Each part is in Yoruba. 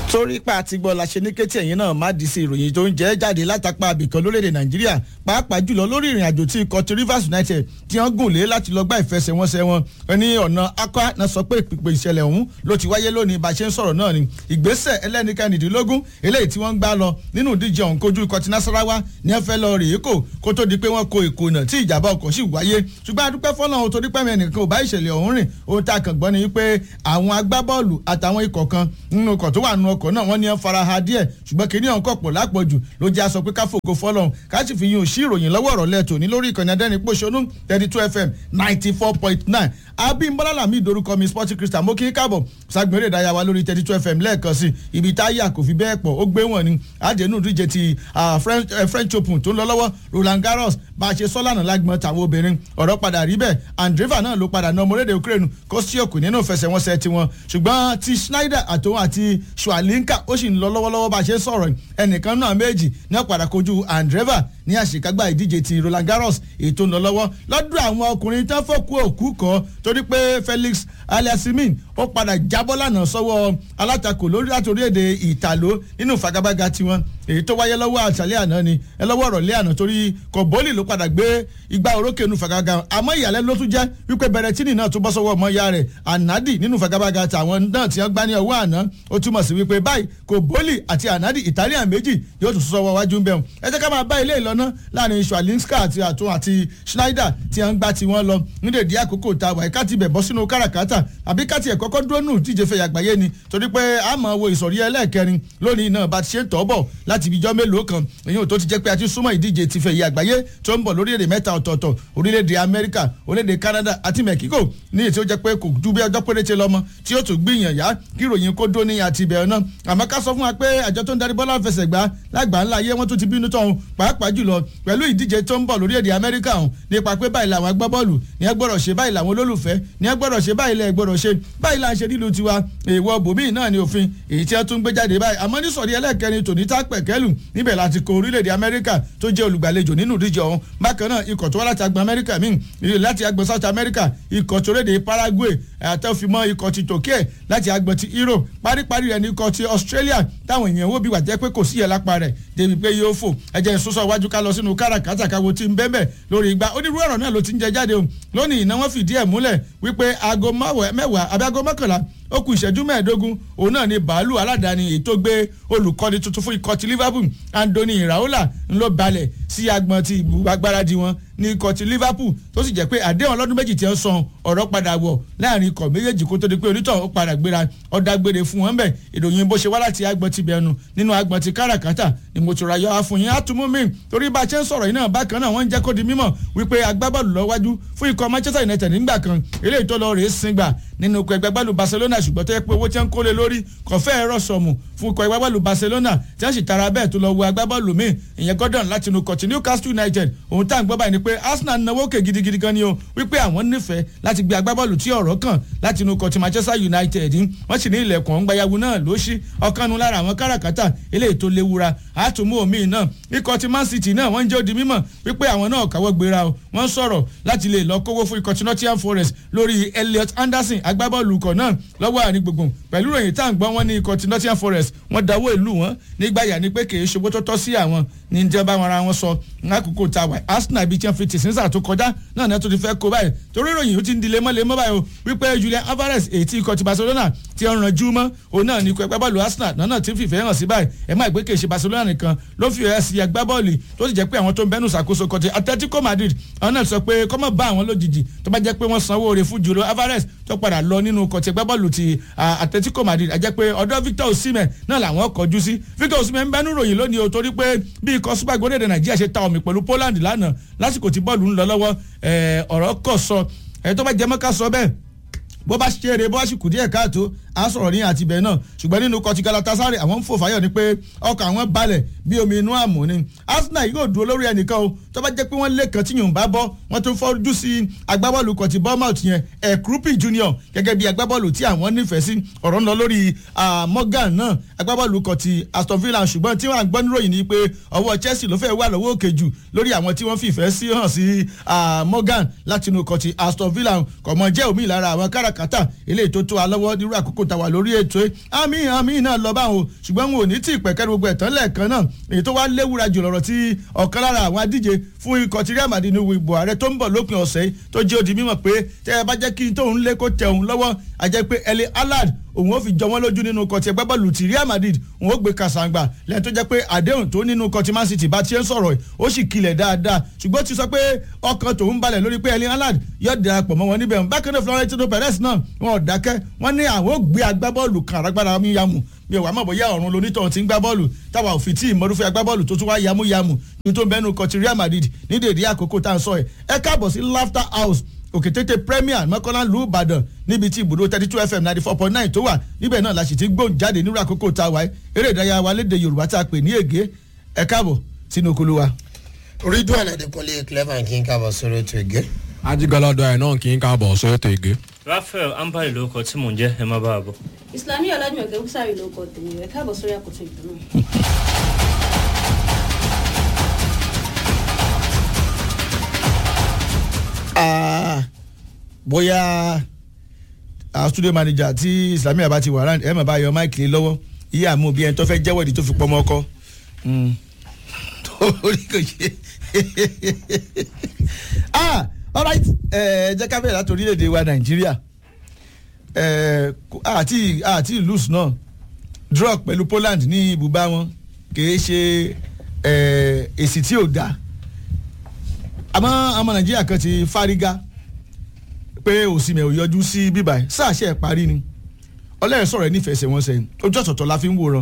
torí pa àti gbọ́ la ṣe ní kétí ẹ̀yìn náà má di sí ìròyìn tó ń jẹ́ jáde látàpá abìkan lórílẹ̀‐èdè nàìjíríà pàápàá jùlọ lórí ìrìn àjò tí ikọ̀ ti rivers united tí wọ́n gùn lé láti lọ gbá ìfẹsẹ̀wọnsẹ̀ wọn ní ọ̀nà akwa náà sọ pé ìpìpè ìṣẹ̀lẹ̀ ọ̀hún ló ti wáyé lónìí bá a ṣe ń sọ̀rọ̀ náà ni ìgbésẹ̀ ẹlẹ́nikẹ́nìdínlógún eléyìí tí wọ́n ń gbá lọ nínú ìdíje ọ̀hún kojú ikọ̀ ti nasarawa ní ẹ fẹ́ lọ rèé kò kó tó di pé wọ́n ko ìkùnà tí ìjàmbá ọkọ̀ sì wáyé ṣùgbọ́n adúpẹ́ fọ́nà ohun torí pẹ́mẹ́ nìkan ò bá ìṣẹ̀lẹ̀ ọ̀hún rìn ohun tá a kàn gbọ́ ni wípé àwọn agbábọ́ọ̀lù àtàwọn ikọ̀ kan nínú ọkọ̀ tó wà nínú ọkọ̀ náà wọ́n ní ẹ fara ha díẹ̀ ṣùgbọ́n kìíní ọ̀hún kọ̀pọ̀ lápọ̀jù ló jẹ́ aṣọ pé ká fògo fọ́lọ́hún ká sì fi yín òṣì ìròyìn lọ́wọ́ ọ̀rọ̀ lẹ́tò ní lórí ìkànnì adẹ́rìn pòṣónú thirty two fm ninety four point nine abimbola lami dorúkọ mi sporting crystal mo kí n káàbọ̀ sagbere ìdáyà wa lórí thirty two fm lẹ́ẹ̀kan sí ibi táyà kò fi bẹ́ẹ̀ pọ̀ ó gbé wọn ni àjẹnú díje ti french open tó ń lọ lọ́wọ́ roland garros bá a ṣe sọ́lànà lágbọ́n tàwọn obìnrin ọ̀rọ̀ padà rí bẹ́ẹ̀ andreva náà ló padà ná ọmọlédè ukraine kó sí òkú nínú ìfẹsẹ̀wọnsẹ̀ tiwọn ṣùgbọ́n ti schneider àtòun àti schwalinka ó sì ń lọ lọ́wọ́lọ́wọ́ bá a ṣe sọ̀rọ̀ ẹnìkan náà méjì ní ọ̀padà kojú andreva ní àṣekágbá ìdíje ti roland garros ètò ń lọ lọ́wọ́ lọ́dún àwọn ọkùnrin tán fọ́kú òkú kọ́ torí pé felix aliasimin ó padà jábọ́ lánàá sọ́wọ́ alátakò lórí látòrí èdè ìtàló nínú ìfagagbága tiwọn èyí tó wáyé lọ́wọ́ àṣàlẹ̀ àná ni ẹ lọ́wọ́ ọ̀rọ̀ lé àná torí kọ̀bólì ló padà gbé igba orókè nínú ìfagagbága àmọ́ ìyàlẹ́ ló tún jẹ́ wípé bẹ̀rẹ̀tìnì náà tún bọ́ sọ́wọ́ ọmọ ya rẹ̀ ànádì nínú ìfagagbága tàwọn náà tí wọ́n gbá ní ọwọ́ àná ó túmọ̀ sí wípé báyìí kọ̀bólì àti ànádì italian méjì yóò tún sọ́wọ́ wájú ń bẹ̀rù ẹ jẹ́ ká máa bá ilé ìlọ́nà láàrin schwalinska àti àtún àti schneider tí wọ́n gbá tiwọn lọ nídèédé àkókò tá a wà ká ti bẹ̀ bọ́ sínú káràkátà àbí ká tiẹ̀ kọ́kọ́ dúró nù díje fẹ́ yàgbáyé ni torí pé a máa wo ìsọ̀rí ẹlẹ́ẹ̀kẹrin lónìí náà bá ti ṣe ń tọ́ bọ̀ láti ibijọ́ mélòó kan èyí ò tó ti jẹ́ pé a ti súnmọ́ ìdíje ti fẹ́ yàgbáyé tó ń bọ̀ lórílẹ̀‐èdè mẹ́ta ọ̀tọ̀ọ̀tọ̀ orílẹ̀‐èdè amẹ́ríkà orílẹ̀‐èdè canada àti mexico ní èyí tí ó jẹ́ pé kò ju bí ọjọ́ péréte lọ́mọ tí ó tún gbìyàn yá kí ìròyìn kó dó ní àti ìbẹ̀rẹ̀ náà àmọ́ ká sọ fún wa pé àjọ tó ń darí bọ́lá fẹsẹ̀ gbá lágbà ńlá ayé wọn tún ti bínú tọ̀hún pàápàá jùlọ pẹ̀lú ìdíje tó ń bọ̀ lórílẹ̀‐èdè amẹ́ríkà ọ̀hún nípa pé báyìí làwọn agbábọ́ọ̀lù ní ẹ gbọ́dọ̀ ṣe báyìí làwọn olólùfẹ́ ní ẹ gbọ́dọ̀ ṣe báyìí lẹ́ gbọ́dọ̀ ṣe báyìí là ń ṣe nílùú tiwa èèwọ̀ bòmíì náà ni òfin èyí tí wọ́n tún gbé jáde báyìí àmọ́ ní sọ̀rí ẹlẹ́kẹrin tòní tá pẹ̀kẹ́lù níbẹ̀ láti kó orílẹ̀-èdè amẹ́ríkà tó jẹ́ olùgbàlejò nínú ìdíje ọ̀hún bákan náà ikọ̀ tó wá láti agbọn amẹ́ríkà míì láti agbọn south america ikọ̀ tó rédè paraguay àtẹ̀fimọ́ ikọ̀ ti tòkè láti agbọn ti europe paríparí rẹ̀ ní ikọ̀ ti australia táwọn èèyàn wò bí wà jẹ́ pé kò sí ẹ̀ lápá rẹ̀ débi pé yóò fò ẹ̀jẹ̀ ìsúnsọ iwájú ká lọ sínú káràkátà káwo tí ń bẹ́ẹ̀ lórí igba onírúurú ọ̀rọ̀ náà ló ti ń jẹ jáde o lónìí iná wọn fìdí ẹ̀ múlẹ̀ wípé aago mẹ́wàá àbí aago mọ́kànlá ó kù ìṣẹ́jú mẹ́ẹ̀ẹ́dógún òun náà ni bàálù aládàáni èyí tó gbé olùkọ́ni tuntun fún ikọ̀ ti liverpool anthony iraola ńlọ balẹ̀ sí agbọ̀n ti agbáradì wọn ní ikọ̀ ti liverpool tó sì jẹ́ pé àdéhùn ọlọ́dún méjì tí ń san ọ̀rọ̀ padà wọ̀ láàrin ikọ̀ méjèèjì kó tó di pé onítọ̀ ó padà gbéra ọ̀dàgbére fún wọn bẹ̀ ìròyìn bó ṣe wá láti agbọ̀n ti bẹ̀ẹ̀nu nínú agbọ̀n ti káràkátà ni mo tura yọ afun yín àtúmú mi torí bá a ṣe ń sọ̀rọ̀ yìí náà bákan náà wọ́n ń jẹ́ kó di mímọ̀ wípé agbábọ́ọ̀lù lọ́wájú fún ikọ̀ manchester united nígbà kan eléyìí tó lọ rèé sìngbà nínú ikọ̀ ẹgbẹ́ gbálù barcelona ṣùgbọ́n tó yẹ pé owó tí wọ́n kó lé lórí kò fẹ́ ẹ̀rọ sọ̀mù fún ikọ̀ ẹgbẹ́ gbálù barcelona tí wọ́n sì tara bẹ́ẹ̀ tó lọ wo agbábọ́ọ̀lù míì ìyẹn gordon láti inú kọ̀tì newcastle united òun tá à ń gbọ́ báyìí ni pé arsenal náwó òkè gidigidi gan ni o wípé àwọn nífẹ̀ẹ́ láti gbé agbábọ́ọ̀lù tí ọ̀rọ̀ kàn láti inú kọ̀tì manchester united wọ́n sì ní ilẹ̀kùn ọ̀ngbáyàwó náà ló ṣí ọ̀kanu lára àwọn káràkátà eléyìí tó léwura àtúmú omi náà ikọ̀ ti man city náà wọ́n ń jẹ́ òdi mímọ̀ wípé àwọn náà káwọ́ gbéra o wọ́n sọ̀rọ̀ láti lè lọ kówó fún ikọ̀ ti nottingham forest lórí elliot anderson agbábọ́ọ̀lù ikọ̀ náà lọ́wọ́ àárín gbùngbùn pẹ̀lú ìròyìn tá à ń gbọ́ wọn ní ikọ̀ ti nottingham forest wọ́n dáwọ́ ìlú wọn nígbà yà ni pé kì í ṣòwò tó tọ́ sí àwọn ní ní bá wọn ara wọn sọ lákòókò tá a wà arsenal bíi tí wọ́n fi tì sínsà tó kọjá náà náà tó ti fẹ́ kó báyìí torí ìròyìn ó ti ń di lemọ́lemọ́ báyìí o wípé julian alvarez èyí tí ikọ̀ ti barcelona ti ń ranjú mọ́ òun náà ní ikọ̀ ẹgbẹ́ bọ́ọ̀lù arsenal náà náà ti ń fìfẹ́ hàn sí báyìí ẹ má gbé kèéṣe barcelona nìkan ló fi ẹ̀ sí ẹgbẹ́ bọ́ọ̀lù tó sì jẹ́ pé àwọn tó ń bẹ́nu ṣàkóso kan ti atletico madrid àwọn náà sọ pé kọ́mọ̀ bá àwọn lójijì tó bá jẹ́ pé wọ́n sanwó oore fún julian alvarez tó padà lọ nínú kọ̀tì ẹgbẹ́ bọ́ọ̀lù ti atletico madrid àjẹ́ pé ọ̀dọ́ victor osimhen náà làwọn kọjú sí victor osimhen ń bẹ́nu ròyìn lónìí o torí pé bí ikọ̀ super eagles orílẹ̀-èdè nàìjíríà ṣe ta omi pẹ̀lú poland lánàá lásìkò tí bọ́ọ̀lù ń lọ lọ́wọ́ ọ̀rọ̀ kọ̀ sọ ẹ̀ tó bá jẹ́ mọ́ká sọ bẹ́ẹ̀ bó bá ṣe eré bó bá sì kù díẹ̀ káàtó a sọ̀rọ̀ ní àtibẹ̀ náà ṣùgbọ́n nínú kọtí galatasaray àwọn ń fò fáyọ̀ ni pé ọkọ̀ àwọn balẹ̀ bí omi inú àmú ni arsenal yóò dúró lórí ẹnìkan o tó bá jẹ́ pé wọ́n lé kan tí yòó bá bọ́ wọ́n tún fọ́jú sí agbábọ́ọ̀lù kọtí bournemouth yẹn ẹ̀kúrúpì junior gẹ́gẹ́ bí agbábọ́ọ̀lù tí àwọn nífẹ̀ẹ́ sí ọ̀rọ̀ ń lọ lórí morgan náà agbábọ́ọ̀lù kọtí aston villa ṣùgbọ́n tí wọ́n gbọ́ níròyìn ni pé ọwọ́ chelsea ló fẹ́ wà lọ́wọ́ òkè jù lórí àwọn tí wọ́n fìfẹ́ sí hàn sí morgan látinú kọtí aston villa kọ̀mọ́ jẹ́ òmí lára àwọn káràkátà eléyìí tó tó alọ́wọ́ nírú àkókò tá a wà lórí ètò ẹ̀ àmì àmì náà lọ báwọn o ṣùgbọ́n wọn ò ní tí ì pẹ̀kẹ́ gbogbo ẹ̀tàn lẹ́ẹ̀kan náà èyí tó wá léwura jù lọ́rọ̀ tí ọ̀kan lára àwọn adíje fún ikọ̀ tí Real Madrid ní ìbò ààrẹ tó ń bọ̀ lópin ọ̀sẹ̀ yìí tó jẹ́ òdì mímọ̀ pé tẹ́ ẹ bá jẹ́ kí n tóun lé kó tẹ òun lọ́wọ́ àjẹ́ pé Erling Haaland òun ó fi jọ wọ́n lójú nínú kọtí ẹgbẹ́ bọ́ọ̀lù ti Real Madrid òun ó gbé kàṣàǹgbà lẹ́yìn tó jẹ́ pé àdéhùn tó nínú kọtí Man City bá tiẹ̀ ń sọ̀rọ̀ ẹ̀ ó sì kilẹ̀ dáadáa ṣùgbọ́n ti sọ pé ọkàn tòun balẹ̀ lórí pé Erling Haaland yóò darapọ̀ mọ́ wọn níbẹ̀ bákan náà Florentino Perez náà wọn ò dákẹ́ wọ́n ní àwọn ó gbé agbábọ́ọ̀lù kan àrágbára mi yamu mi ò wá mọ̀ bóyá ọ̀run lonítọ̀hún ti ń gbá bọ́ọ̀lù táwa ò fi tí ìmọ̀rúfẹ́ agbábọ́ọ̀lù tó tún wá yamuyamu ní tó ń bẹ́nu kọtí Real Madrid ní dèdè àkókò tá à ń sọ ẹ̀ ẹ káàbọ̀ sí Laughter House òkètété premier mọ́kànlá lu ìbàdàn níbi tí ibùdó thirty two fm ninety four point nine tó wà níbẹ̀ náà la sì ti gbóhùn jáde nírú àkókò tá a wáyé eré ìdárayá wa léde yorùbá tá a pè ní ègé ẹ káàbọ̀ sínú okulu wa. ridwan adekunle clever kí n kábọ̀ sórí ètò ìgé. ajigalado ẹ̀ náà kì í káàbọ̀ sórí ètò ìgé. Raphael ambali ló kọ tí mò ń jẹ́ ẹ má bá a bọ̀. Islamiyah ọlájúmọ̀kẹ́ búsàrì ló kọ tèmi rẹ̀ káàbọ̀ sórí àkótó ìtàn náà. bóyá àwọn studio manager tí Islamiyah bá ti wà round ẹ mọ̀ bá yọ máìkì lé lọ́wọ́ iye àmú bí ẹni tó fẹ́ jẹ́wọ́ ìdí tó fi pọ́ ọmọ ọkọ torí kò ṣe ah alright ẹ jẹ́ ká bẹ̀rẹ̀ láti orílẹ̀-èdè wa Nàìjíríà ẹ àti àti lose náà draw pẹ̀lú Poland ní ibùbá wọn kìí ṣe èsì tí ò dáa àmọ́ ọmọ Nàìjíríà kan ti fárígá pé òsìmẹ̀ ò yọjú sí bíbá ẹ̀ sáà ṣe ẹ̀ parí ni ọlẹ́rìn sọ̀rọ̀ ẹ̀ nífẹ̀ẹ́ ṣe wọ́n sẹ́yìn ojú ọ̀tọ̀ọ̀tọ̀ la fi ń wòran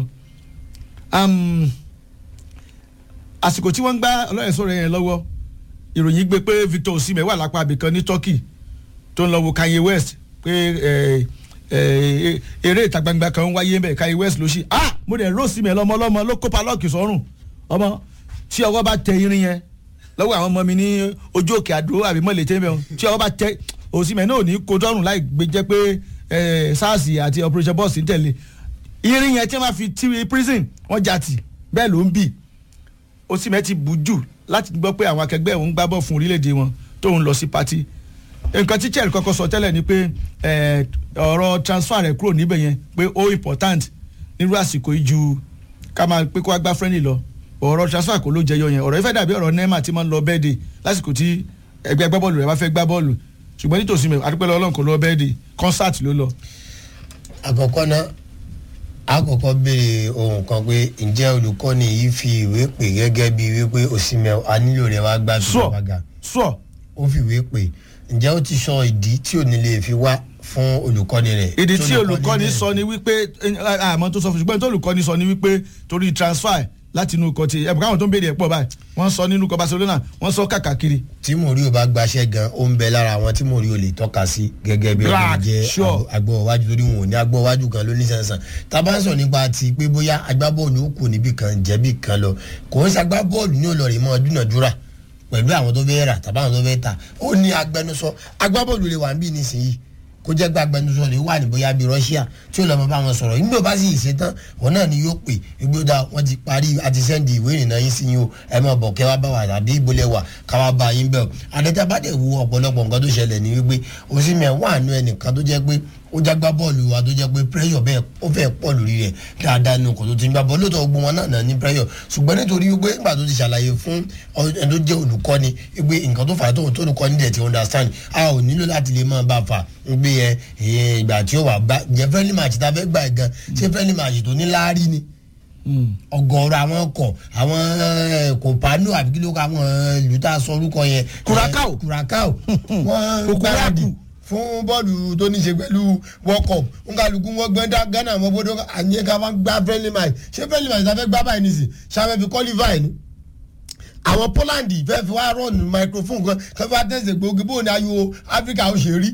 àsìkò tí wọ́n ń gbá ọlọ́rìn sọ̀rọ̀ yẹn lọ́wọ́ ìròyìn gbé pé Victor Osimhen wà lápá abìkan ní Turkey tó ń lọ wo Kanye West pé eré ìta gbangba kan ń wáyé mbẹ Kanye West ló ṣí ah mo dẹ̀ ró Osimhen lọ́mọ lọ́mọ ló kópa lọ́ọ̀kì sọ́rùn ọmọ tí ọwọ́ bá tẹ irin yẹn lọ́wọ́ àwọn ọmọ mi ní ojú òkè àdó àbí mọ̀lẹ́ tẹ́ mẹ́wọ̀n tí ọwọ́ bá tẹ Osimhen náà ò ní kó dọ́rùn láì gbé jẹ́ pé SARS àti operation boss ń tẹ̀lé irin yẹn tí wọ́n fi ti prison wọ́n jà tì bẹ́ẹ̀ ló ń bì Osimhen ti bù jù láti gbọ́ pé àwọn akẹgbẹ́ òun gbá bọ́ fún orílẹ̀-èdè wọn tóun lọ sí pati nǹkan tí Chelsea kọ́kọ́ sọ tẹ́lẹ̀ ni pé ọ̀rọ̀ transfer rẹ̀ kúrò níbẹ̀ yẹn pé ó important nírú àsìkò yìí ju ká máa pé kó wá gbá friendly lọ ọ̀rọ̀ transfer kò ló jẹyọ yẹn ọ̀rọ̀ ìfẹ́ dàbí ọ̀rọ̀ Neymar tí máa ń lọ bẹ́ẹ̀dì lásìkò tí ẹgbẹ́ agbábọ́ọ̀lù rẹ̀ bá fẹ́ gbá bọ́ọ̀lù ṣùgbọ́n nítòsí mi àdúpẹ́ lọ́wọ́ Ọlọ́run kò lọ bẹ́ẹ̀dì concert ló lọ. àkọ́kọ́ náà àkọ́kọ́ béèrè ohun kan pé ǹjẹ́ olùkọ́ni yìí fi ìwé pè gẹ́gẹ́ bíi wípé Osimhen a nílò rẹ̀ wá gbá tó bá ga sọ ó fi ìwé pè ǹjẹ́ ó ti sọ ìdí tí ò ní lè fi wá fún olùkọ́ni rẹ̀. ìdí tí olùkọ́ni sọ ni wípé àmọ́ tó sọ fún ṣùgbọ́n tó olùkọ́ni sọ ni wípé torí transfer láti inú ikọ̀ ti ẹ̀bùn káwọn tó ń béèrè ẹ̀ pọ̀ báyìí wọ́n sọ nínú ikọ̀ Barcelona wọ́n sọ kàkàkiri. tí Mourinho bá gbaṣẹ́ gan ó ń bẹ lára àwọn tí Mourinho lè tọ́ka sí gẹ́gẹ́ bí ọdún jẹ́ agbọ́wájú torí wọn ò ní agbọ́wájú kan lóní sẹ́nsàn tábà ń sọ nípa ti pé bóyá agbábọ́ọ̀lù ó kù níbì kan jẹ́bì kan lọ kò ń ṣagbábọ́ọ̀lù ní olórí mọ́ dúnàdúrà pẹ̀lú àwọn tó fẹ́ rà tàbí àwọn tó fẹ́ ta ó ní agbẹnusọ agbábọ́ọ̀lù lè wà ń bí nísìnyí kó jẹ́ pé agbẹnusọ rẹ̀ wà ní bóyá bíi Russia tí ó lọ́ mọ bá wọn sọ̀rọ̀ nígbà bá sì ṣe tán òun náà ni yóò pè igbódà wọ́n ti parí àti sẹ́ndì ìwé ìrìnnà yín sí yín o ẹ máa bọ̀ kẹ́ wá bá wà tàbí ìbólẹ̀ wà ká wá bá yín bẹ̀ o àdẹ́tà bá dẹ̀ wo ọ̀pọ̀lọpọ̀ nǹkan tó ṣẹlẹ̀ ní wípé Osimhen wà nù ẹnìkan tó jẹ́ pé ó jágbá bọ́ọ̀lù wa tó jẹ́ pé pressure bẹ́ẹ̀ ó fẹ́ pọ̀ lórí rẹ̀ dáadáa nù kò tó ti ń gbá bọ́ọ̀lù lóòótọ́ gbogbo wọn náà ní pressure ṣùgbọ́n nítorí wípé nígbà tó ti ṣàlàyé fún ẹni tó jẹ́ olùkọ́ni wípé nǹkan tó fà á tó tó olùkọ́ni dẹ̀ ti understand a ò nílò láti lè máa bá a fà wípé ẹ ìgbà tí ó wà gbá jẹ́ friendly match tá a fẹ́ gbà gan ṣé friendly match tó ní láárí ni ọ̀gọ̀ọ̀rọ̀ àwọn ọkọ̀ àwọn kòpánù àbí kí ló kọ àwọn ìlú tá a sọ orúkọ yẹn. Curacao Curacao wọ́n gbáradì fún bọ́ọ̀lù tó ní ṣe pẹ̀lú world cup nkàlùkù wọn gbẹ́ dá ghana mọ́ bọ́dọ̀ àyè ká máa gbá friendly match ṣé friendly match ta fẹ́ gbá báyìí nìsín ṣàfẹ́ fi qualify ni. àwọn poland fẹ́ fi wá rọ́ọ̀nù microphone kan kẹ́ fẹ́ tẹ̀sẹ̀ gbòógì bóun ni ayò áfíríkà ó ṣe rí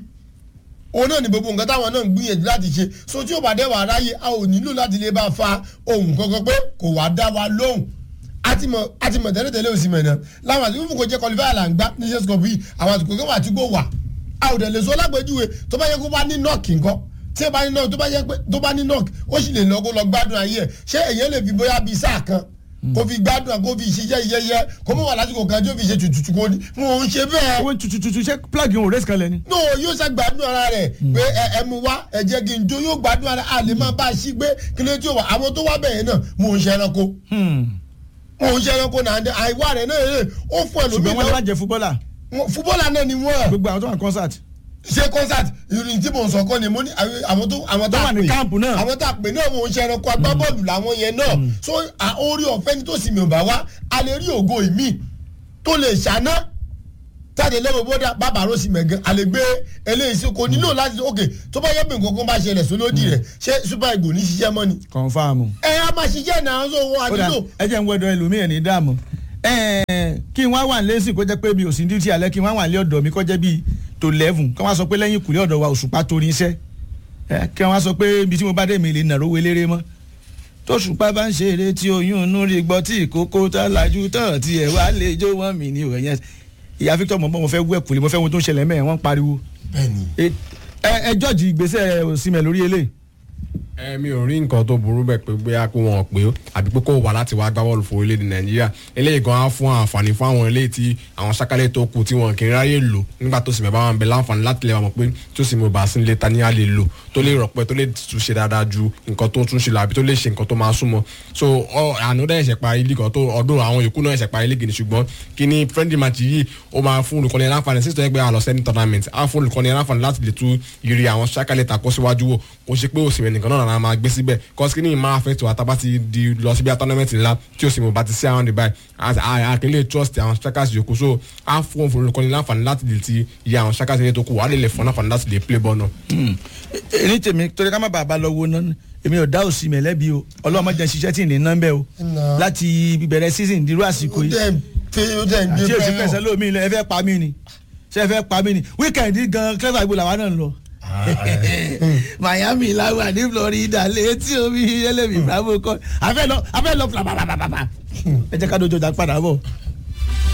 òun náà ni gbogbo nǹkan táwọn náà ń gbìyànjú láti ṣe so tí ó bá dé wà ráyè a ò nílò láti lè bá fa ohun kankan pé kò wá dá wa lóhùn àtìmọ̀ àtìmọ̀ tẹ́lẹ̀tẹ́lẹ̀ òsì mẹ́rin láwọn àti fúnfún kò jẹ́ qualify là ń gbá nations cup yìí àwọn àtìkò kan wà tí kò wà a ò dẹ̀ lè sọ lágbèjúwe tó bá yẹ kó bá ní nọ́ọ̀kì nǹkan tí ó bá ní nọ́ọ̀kì tó bá yẹ pé tó bá ní nọ́ọ̀kì ó sì lè lọ kó lọ gbádùn ayé ẹ̀ ṣé èyàn lè fi bóyá bíi sáà kan kó fi gbádùn kó fi ṣiṣẹ́ yẹyẹ kó mọ̀ wà lásìkò kan tí ó fi ṣe tutù kó ní wọn ò ń ṣe bẹ́ẹ̀ owó tututu ṣe plug in race kan lẹ ni. no yóò ṣe gbádùn ara rẹ̀ pé ẹ ẹ mu wá ẹ jẹ́ kí n jó yóò gbádùn ara a lè máa bá a ṣí gbé kí ló tí ó wà àwọn tó wá bẹ̀yẹn náà mò ń ṣe ẹranko mò ń ṣe ẹranko náà àìwá rẹ̀ náà rẹ̀ ó fún ṣùgbọ́n wọ́n lè má ẹlòmíràn jẹ fúbọ́là fúbọ́ọ̀lù náà ni wọ́n gbogbo àwọn tó wà ní concert. ṣe concert ìrìn tí mò ń sọ kọ́ ni mo ní àwọn tó àwọn Tó tá wà a ní pè káàmpù náà. àwọn tá a pè náà mò ń ṣe ẹranko agbábọ́ọ̀lù làwọn yẹn náà so à- orí ọ̀fẹ́ ni tó sì mi ò bá wá a lè rí ògo ìmí tó lè ṣáná táde lẹ́wọ̀ bọ́dà bàbá rọ́ọ̀sì mẹ̀gàn a lè gbé eléyìí sí kò nílò láti ok tó bá yẹ pé nǹkan kan bá ṣẹlẹ̀ sólódì rẹ̀ ṣé super eagle ní ṣiṣẹ́ mọ́ ni confam. ẹ á máa ṣiṣẹ́ náà so wọn ó dà àdúgbò ẹ jẹ́ ń wẹ́dọ̀ ẹlòmíì ní dààmú. Ẹ̀ẹ̀, kí n wá wà lẹ́sìn kó jẹ́ pé mi ò sí ní duty alẹ́ kí n wá wà lé ọ̀dọ̀ mi kó jẹ́ bíi tó eleven kí wọ́n sọ pé lẹ́yìn ìkùlé ọ̀dọ̀ wa òṣùpá torí iṣẹ́ Ẹ̀, kí wọ́n sọ pé ibi tí mo bá dé mi lè nàró welére mọ́ tóṣùpá bá ń ṣe eré tí oyún inú rí gbọ́ tí ìkókó tá lajú tán tí ẹ̀ wá lè jó wọ́n mi ní òyìn ìyá Victor mọ̀ mọ́ mo fẹ́ wẹ̀ kùlé mo fẹ́ wo tó ń ṣẹlẹ̀ mẹ́ẹ̀ wọ́n ń pariwo bẹ́ẹ̀ni ẹ ẹ jọ́ọ̀jì ìgbésẹ̀ òsínmẹ̀ lórí eléyìí ẹ mi ò rí nǹkan tó burú bẹ́ẹ̀ pé bóyá kó wọn pé ó àbí pé kó wà láti wá gbá bọ́ọ̀lù fún orílẹ̀-èdè nàìjíríà eléyìí gan á fún àǹfààní fún àwọn eléyìí tí àwọn sákálẹ̀ tó kù tí wọn kì í ráyè lò nígbà tó sì mẹ́bàá wọn bẹ láǹfààní láti lè wà mọ̀ pé tó sì mọ̀ bá sí ilé ta ní a lè lò tó lè rọ̀pẹ́ tó lè tún ṣe dáadáa ju nǹkan tó tún ṣe lọ àbí tó lè ṣe nǹkan tó máa súnmọ́ so ọ àná dẹ́ ẹ̀ṣẹ̀ parí lígàn tó ọdún àwọn yòókù náà ẹ̀ṣẹ̀ parí lígì ni ṣùgbọ́n kí ni friendly match yìí ó máa fún olùkọ́ni láǹfààní sísọ ẹgbẹ́ àlọ́ sẹ́ni tournament á fún olùkọ́ni láǹfààní láti lè tún yiri àwọn sákálẹ̀ takọ́ síwájú wò kó ṣe pé òsì rẹ̀ nìkan náà náà máa gbé síbẹ̀ kọ́sìkì ní máa fẹ́ tó àtàbá ti di lọ síbi tournament ńlá tí òsì mọ̀ bá ti sí àwọn the báyìí àkínlẹ̀ trust àwọn strikers yòókù so á fún olùkọ́ni láǹfààní láti lè ti yẹ àwọn strikers yẹn tó kù wà á lè lè fún láǹfààní láti lè play ball náà. ní tèmi torí ká má bàa bá lọ wo náà èmi ò dá òsì mi lẹ́bi o ọlọ́mọ jẹ́ ṣiṣẹ́ tí ì ní ná bẹ́ẹ̀ o Ná. láti bẹ̀rẹ̀ season dirú àsìkò ó yìí dẹ̀ fi ó dẹ̀ ń gbé àti òsì bẹ́ẹ̀ pẹ̀sẹ̀ lómi ilẹ̀ ẹ fẹ́ pa mí ni ṣé ẹ fẹ́ pa mí ni weekend yìí gan clever ibo làwa náà ń lọ. Miami làwà ní Florida létí omi ẹlẹ́mi bravo kọ́ afẹ́ lọ afẹ́ lọ flabababa ẹ jẹ́ ká dojo jà padà bọ̀.